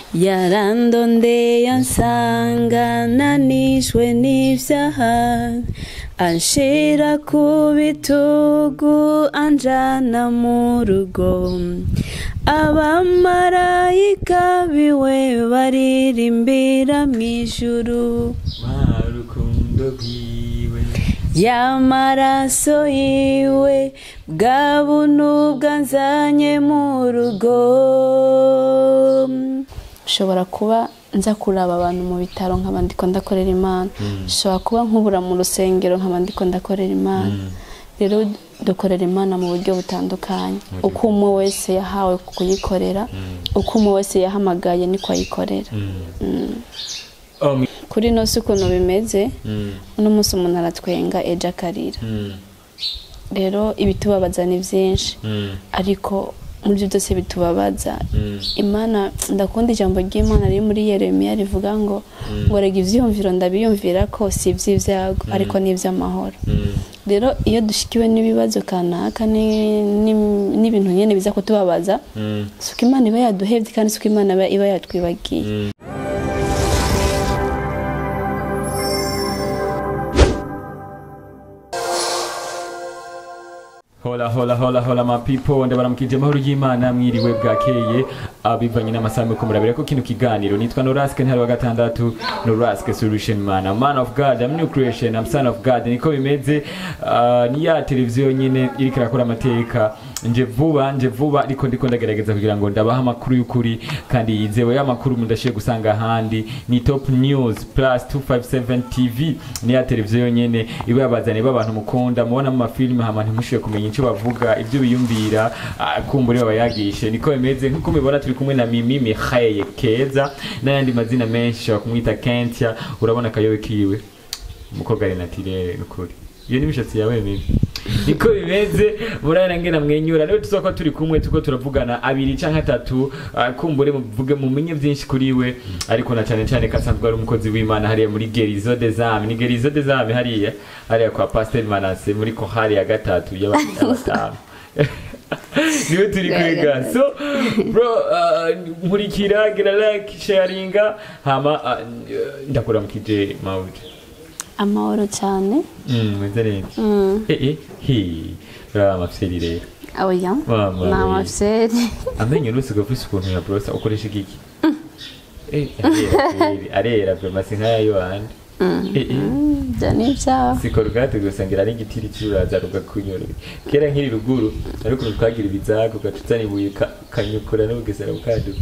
yarandondeye ansanga nanishwe n'ivyaha anshira ku bitugu anjana mu rugo abamarayika biwe baririmbira mw'ijuru marukundo rwiwe y'amaraso yiwe bwa buntu bwanzanye mu rugo nshobora kuba nza kuraba abantu mu bitaro nkaba ndiko ndakorera imana nshobora kuba nkubura mu rusengero nkaba ndiko ndakorera imana rero dukorera imana mu buryo butandukanye uko umwe wese yahawe kuyikorera uko umwe wese yahamagaye niko ayikorera Oh, mi- kuri ino si ukuntu bimeze Mm, uno munsi umuntu aratwenga ejo akarira mm, rero ibitubabaza ni byinshi mm, ariko muri byo byose bitubabaza mm. imana ndakunda ijambo ry'imana riri muri yeremiya rivuga ngo ngo rega ibyiyumviro ndabiyumvira ko si iby'ibyago ariko ni iby'amahoro Mm. rero iyo dushikiwe n'ibibazo kanaka ni- ni- n'ibintu nyine biza kutubabaza Mm. si uko imana iba yaduhebye kandi si uko imana iba- iba yatwibagiye Mm. hola hola hola hola ma people ndabaramukije amahoro y'imana mwiriwe bwakeye abivanye n'amasaha muriko murabira ko kino kiganiro nitwa noraske ntari wa gatandatu noraske solution man I'm man of god I'm new creation I'm son of god niko bimeze Ah, ni ya televiziyo nyine iriko irakora amateka nje vuba nje vuba ariko ndiko ndagerageza kugira ngo ndabaha amakuru y'ukuri kandi yizewe y'amakuru mudashiye gusanga ahandi ni top news plus 257 tv ni ya televiziyo nyene iba yabazaniye b'abantu mukunda mubona mu mafilime hama ntimushiye kumenya icyo bavuga ibyo biyumvira ah, kumbura bayagishe niko bimeze nk'uko mubibona turi kumwe na mimi mihaye keza n'ayandi mazina menshi ushobora kumwita kentia urabona akayobe kiwe umukobwa ari natirere nukuri iyo ni imishatsi yawe mibi niko bimeze murabona ngena mwenyura niwe tuzako turi kumwe tuko turavugana abiri canke atatu ah, kumbure muvuge mumenye vyinshi kuri we ariko na cane cane kasanzwe ari umukozi w'imana hariya muri gerizo des âmes ni gerizo des âmes hariya hariya kwa pasteur manase muri kohari ya gatatu y'abatanu niwe turi kwiga so bro uh, nkurikira gira like sharinga hama uh, ndakuramukije mawuje amahoro cyane Mm, meze neza Mm. Eh, eh, hi uriya amafyeri rero oya Mama ni we. amafyeri amenyo rusiga ufise ukuntu ya brosa ukoresha igiki Eh, arera kweri, arera vrema si nkaya yohandi Eh, eh, ibyo ni ibyawe si korogate gusa ngira n'igitiri cy'uraza rugakunyura kera nkiri ruguru ariko ukuntu twagira ibizago ugaca uzana ibuye uka- ukanyukura n'ubugesera bukaduka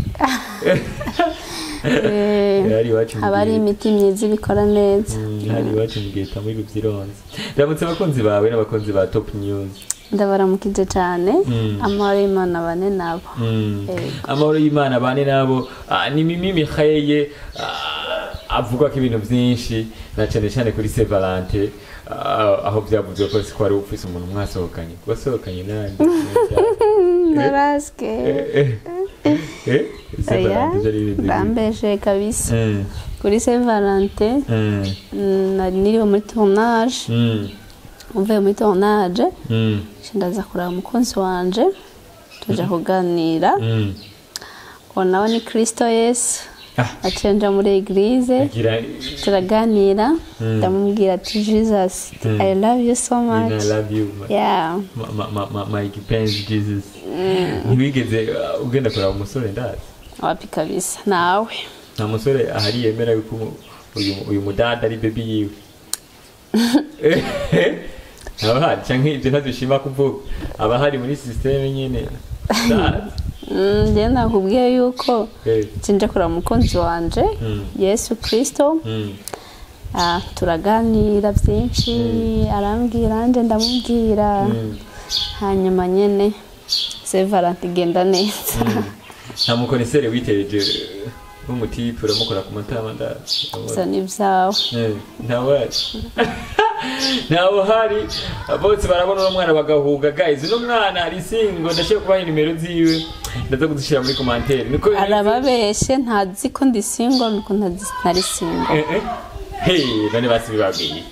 Hari iwacu mu haba hari gihe- imiti myiza ibikora neza Mm, hari iwacu mu gihe muri rubyironze ndamutse abakunzi bawe n'abakunzi ba top news ndabaramukije cyane Mm. amahoro y'imana bane nabo Mm. Yego. amahoro y'imana bane nabo ah, ni mimi mihaye ah, avuga ko ibintu byinshi na cyane cyane kuri se valante ah, aho byavuzwe ko ko wari ufise umuntu mwasohokanye wasohokanye nande naraske se oya valante byari bimeze gute? bambeje kabisa Mm, kuri saint valentin mm, mm, nari niriwe muri tournage mm, mvuye muri tournage mm, ndaza kureba umukunzi wanje tuja kuganira mm. uwo nawe ni kristo yesu Ah. acenja muri eglise Agira- turaganira Mm. ndamubwira ati jesus Mm. i love you so Nina, much I love you ma- yeah ma- ma- ma- ma- my kipenzi jesus ntiwigeze uh, ugenda kureba umusore ndazi wapi kabisa nawe nta musore ahari yemera yuko umu- uyu uyu mudada ari bebi yiwe aba hari cyangwa ibyo ntadushima kuvuga aba hari muri sisiteme nyine ndazi Mm, njye nakubwiye yuko Eh, cinje kureba umukunzi wanje Mm. yesu kristo mm, Ah, turaganira byinshi arambwira nje ndamubwira mm, hanyuma nyene sevalanti igenda neza mm. nta mukonisere witeje nk'umutipe uramukora ku matama ndazi gusa ni ibyawe Eh, ntawe ntawe uhari bose barabona uno mwana bagahuga guys uno mwana ari singo ndashaka kubaha nimero ziwe ndaza kuzishyira muri komantere niko bimeze. arababeshe ntazi ko ndi singo nuko ntazi- ntari singo Eh, eh. hey none basi bibabwiye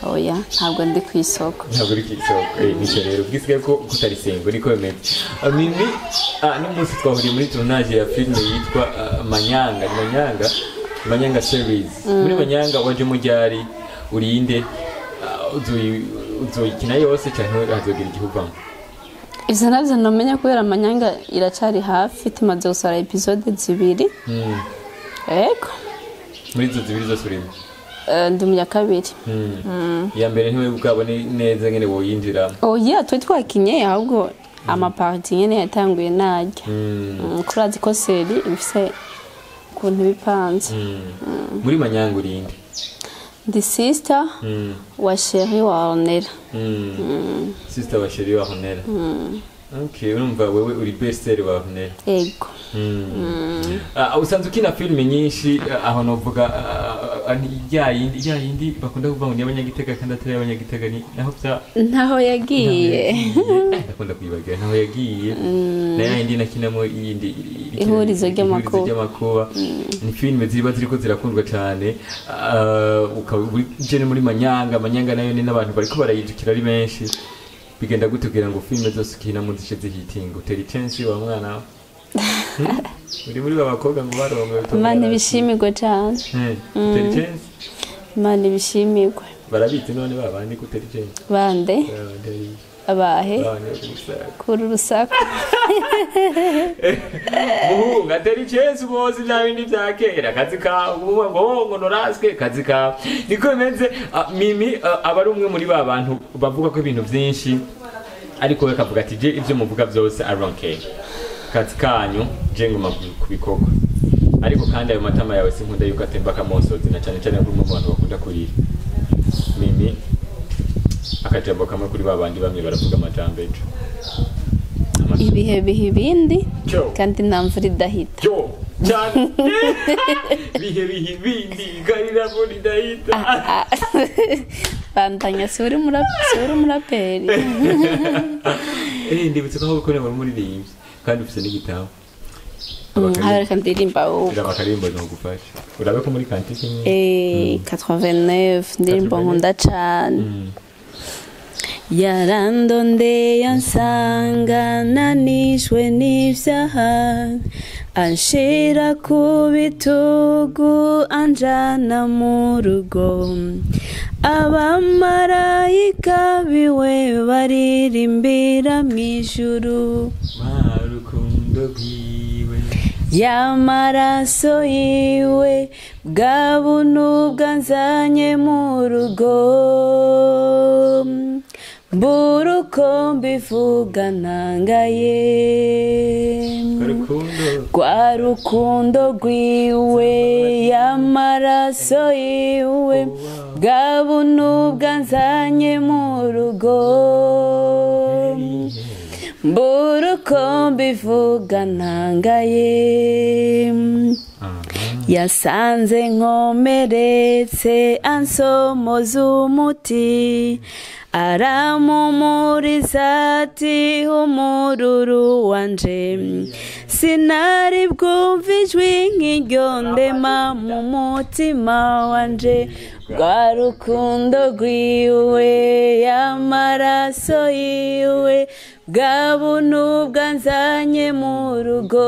oya ntabwo ndi ku isoko ntabwo uri ku isoko Eh, nicyo rero bwisigaye ko kutarisengo niko bimeze Ah, mimi ah, n'umunsi twahuriye muri tournage ya filime yitwa ah, manyanga ni manyanga manyanga series muri manyanga waje mujyari urinde Ah, uzoyi- uzoyikina yose cyangwa hazogira igihuvamo ivyo navyo nomenya kubera amanyanga iracari hafi tumaze gusora episode zibiri Mm. ego muri izo zibiri zose urimo Eh, ndi mu ya kabiri Mm. iya mbere ntiwe bwabone neza ngene woyinjiramo oya twe twakinye ahubwo amaparti nyene yatanguye narya Mm. Mm, kurazi ko seri ifise ukuntu bipanze Mm. muri manyanga urinde ndi sister Mm. wa sheri wa ornera Mm. sister wa sheri wa honera okay urumva wewe uri bestere wa honera ego Ah, usanzwe ukina filime nyinshi ah, aho novuga ah, ah, ni ya yindi ya yindi bakunda kuvuga ngo ni abanyagitega kandi atari abanyagitega ni naho bya ntaho yagiye ndakunda kuyibagira naho yagiye na ya yindi nakinamo iyindi iri- Ihurizo ihurizo ry'amakuba. ry'amakuba ni filime ziba ziriko zirakundwa cyane Ah, ukaba uri je muri manyanga manyanga nayo ni n'abantu bariko barayijukira ari benshi bigenda gute kugira ngo filime zose ukinamo zice zihitinga utera icensi wa mwana Hmm? uri muri ba bakobwa ngo barongoye imana ibishimirwe cane utera icensi imana ibishimirwe barabizi none babandi gutera icensi bande babandi ari abahe babandi bari gusaga kuri urusaku muhungu atera icensi ubozi bya bindi bya kera akazi kawe uvuga ngo oh ngo noraswe akazi kawe niko bimeze Ah, mimi ah, aba ari umwe muri ba bantu bavuga ko ibintu byinshi ariko we akavuga ati je ibyo muvuga byose I don't care akazi kanyu je nguma ku- kubikorwa ariko kandi ayo matama yawe sinkunda yuko atemba akamosozi na cyane cyane kuri mu bantu bakunda kurira mimi akajambo kamwe kuri ba bandi bamwe baravuga amajambo ejo Amajambo. ibihe biha ibindi Cyo. kandi nta mvura idahita Yo, cyane bihe bihe ibindi karira ngo ridahita bandanya si uri mura- si uri umuraperi eh ndibutse ko gukora muri muririmbyi kandi ufite n'igitabo Mm, hareka ndirimba ubu iraba akarimbo ntugufasha urabe ko muri kantike imwe Eh, 89 ndirimbo nkunda cane Mm. yarandondeye ansanga nanishwe n'ivyaha anshira ku bitugu anjana mu rugo abamarayika biwe baririmbira mw'ijuru wa rukundo rwiwe y'amaraso yiwe bwa buntu bwanzanye mu rugo mbura uko mbivuga ntangaye rukundo rwa rukundo rwiwe y'amaraso yiwe bwa buntu bwanzanye mu rugo mbura uko mbivuga ntangaye yasanze nkomeretse ansomoza umuti aramumuriza ati humururu wanje sinari bwumva ijwi nk'iryo ndema mu mutima wanje rwa rukundo rwiwe y'amaraso yiwe bwa buntu bwanzanye mu rugo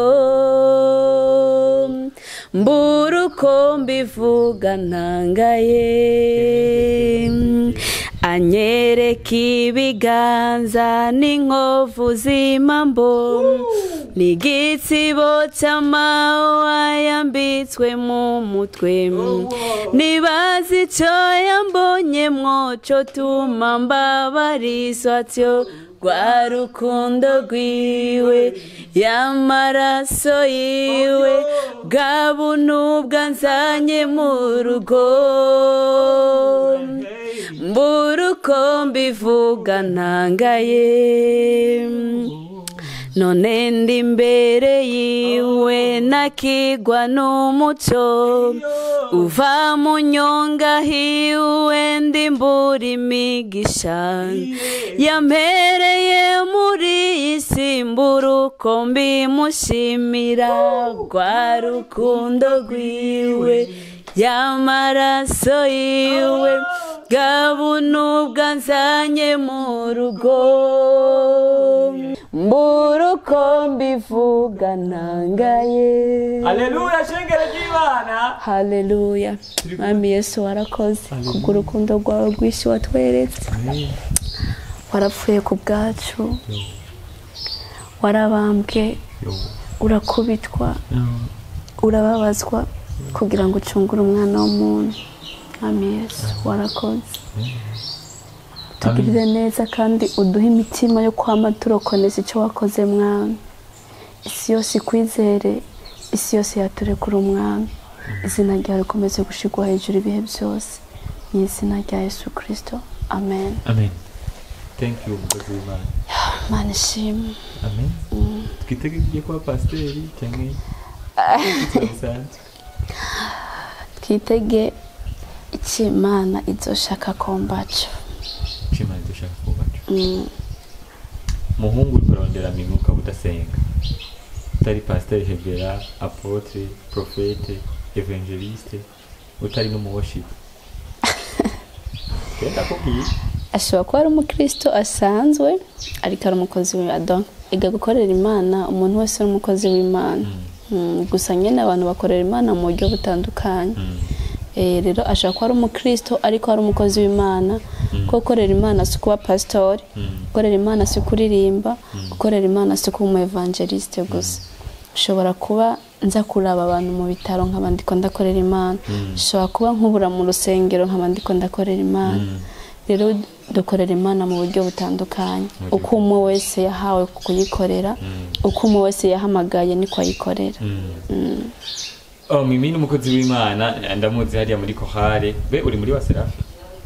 mbura uko mbivuga ntangaye anyereka ibiganza n'inkovu z'imambo n'igitsibo cy'amahwa yambitswe mu mutwe nibaza icyo yambonyemwo cyo tuma mbabarizwa cyo rwa rukundo rwiwe y'amaraso yiwe bwa buntu bwanzanye mu rugo mbura uko mbivuga ntangaye none ndi imbere yiwe nakigwa n'umuco uva mu nyonga hiwe ndi mbura imigisha yampereye muri iyi si mbura uko mbimushimira rwa rukundo rwiwe y'amaraso yiwe bwa buntu bwanzanye mu rugo mbura uko mbivuga ntangaye haleluya shengero ry'imana haleluya mwami yesu warakoze kubw'urukundo rwawe rwinshi watweretse warapfuye ku bwacu warabambwe urakubitwa urababazwa kugira ngo ucungure umwana w'umuntu mwami yesu warakoze tugirire neza kandi uduhe imitima yo kwama turokoneza icyo wakoze mwami isi yose ikwizere isi yose yaturekura umwami izina ryawe rikomeze gushigwa hejuru ibihe byose mu izina rya yesu kirisito amen amen thank you umukozi w'imana mana ishimwe amen twitege igiye kuba pasiteri cyangwa bisanzwe twitege icyo imana izoshaka kombaco nshimana dushaka kubaca muhungu uri kurondera mimi ukaba udasenga utari pasiteri hevera apotre profete evangeliste utari n'umuwoshipu genda kubwira ashobora kuba ari umukristo asanzwe ariko ari umukozi w'imana iga gukorera imana umuntu wese ari umukozi w'imana Mm, gusa nyine abantu bakorera imana mu buryo butandukanye Eh, rero ashobora kuba ari umukristo ariko ari umukozi w'imana kuko gukorera imana si ukuba pasitori gukorera imana si kuririmba gukorera imana si kuba umu evangeliste gusa ushobora kuba nza kuraba abantu mu bitaro nkaba ndiko ndakorera imana ushobora kuba nkubura mu rusengero nkaba ndiko ndakorera imana rero dukorera imana mu buryo butandukanye uko umwe wese yahawe kuyikorera uko umwe wese yahamagaye niko ayikorera oh mimi ni umukozi w'imana ndamuzi hariya muri kohare be uri muri wa serafi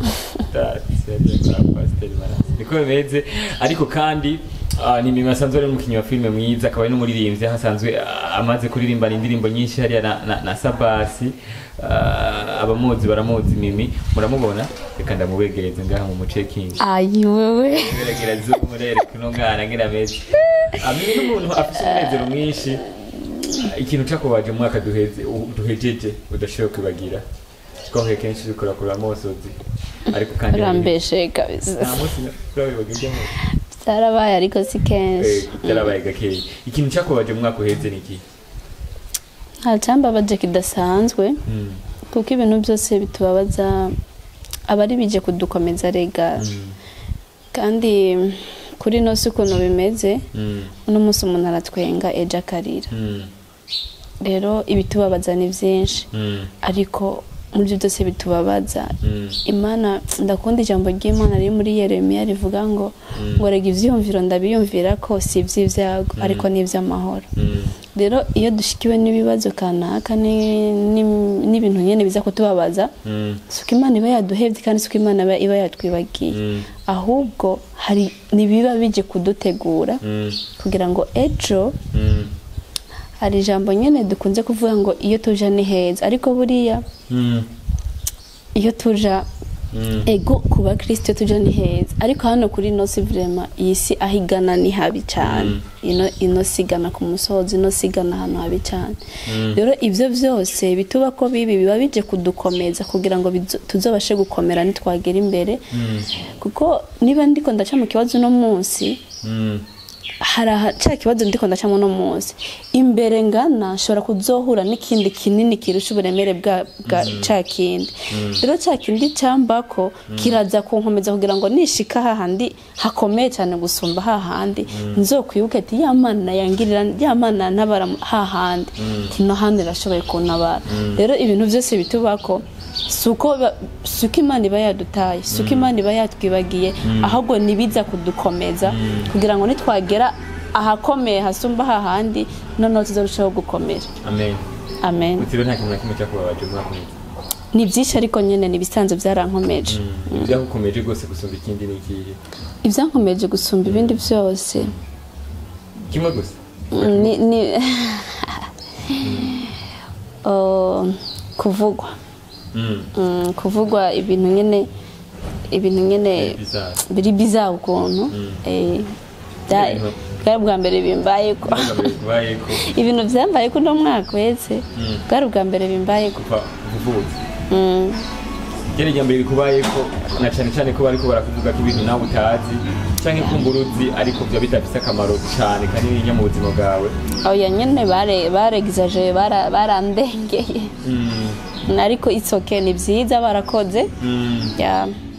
niko bimeze ariko kandi ah, ni mimi asanzwe ari umukinnyi wa filime mwiza akaba ari n'umuririmbyi aho asanzwe ah, amaze kuririmbana indirimbo nyinshi hariya na, na, na sabasi Ah, abamuzi baramuzi mimi muramubona reka ndamubegereze ngaha mu mucekingi ayi wewe geragera zumu rero kuno mwana ngira meze amwe n'umuntu afite umunezero mwinshi ikintu cyakubaje mu mwaka duheze u- duhejeje udashobora kwibagira twahuye kenshi dukora kuri amosozi ariko kandi urambeshe kabisa nta munsi turabibaga ibyo munsi byarabaye ariko si kenshi byarabaye gakeya ikintu cyakubaje mu mwaka uheze ni iki nta cyambabaje kidasanzwe kuko ibintu byose bitubabaza aba ari bije kudukomeza rega kandi kuri ino si ukuntu bimeze uno munsi umuntu aratwenga ejo akarira rero ibitubabaza ni byinshi ariko muri byo byose bitubabaza imana ndakunda ijambo ry'imana riri muri yeremiya rivuga ngo ngo rega ibyiyumviro ndabiyumvira ko si iby'ibyago ariko ni iby'amahoro rero iyo dushikiwe n'ibibazo kanaka ni- ni- n'ibintu nyine biza kutubabaza si uko imana iba yaduhebye kandi si uko imana iba- iba yatwibagiye ahubwo hari n'ibiba bije kudutegura kugira ngo ejo hari ijambo nyine dukunze kuvuga ngo iyo tuja ni heza ariko buriya iyo tuja ego ku bakristo tuja ni heza ariko hano kuri ino si vrema iyi si aho igana ni habi cyane ino ino si igana ku musozi ino si igana ahantu habi cyane rero ibyo byose bituba ko bibi biba bije kudukomeza kugira ngo bizo- tuzobashe gukomera nitwagera imbere kuko niba ndiko ndaca mu kibazo uno munsi hari aha- cya kibazo ndiko ndacamo uno munsi imbere ngana nshobora kuzohura n'ikindi kinini kirusha uburemere bwa bwa cya kindi rero cya kindi cyambako kiraza kunkomeza kugira ngo nishika hahandi hakomeye cyane gusumba hahandi nzokwibuke ati ya mana yangirira ya mana ntabara hahandi kino handi irashoboye kuntabara rero ibintu byose bitubako si uko ba- si uko imana iba yadutaye si uko imana iba yatwibagiye ahubwo nibiza kudukomeza kugira ngo nitwagera ahakomeye hasumba hahandi noneho tuzarushaho gukomera amen amen utiriwe nta kintu na kimwe cyakubabaje mu mwaka uheze ni byinshi ariko nyine ni ibisanzwe byarankomeje ibyagukomeje rwose gusumba ikindi ni ikihe ibyankomeje gusumba ibindi byose kimwe gusa ni ni Oh, kuvugwa Mm. Mm, kuvugwa ibintu nyine ibintu nyine bizarre. biri bizaha ukuntu Eh, bya- Ibintu- bwari ubwa mbere bimbaye ko Ntugambe kubaye ko ibintu byambaye ko uno mwaka wese bwari ubwa mbere bimbaye ko kuva kuvutse Mm, ryari rya mbere rikubaye ko na cyane cyane ko bariko barakuvuga ko ibintu nawe utazi canke kumbura uzi ariko vyo bidafise akamaro cane kanini mu buzima bwawe oya nyene bare baregizaje bara- barandengeye Mm, ariko it's okay ni byiza barakoze mm. ya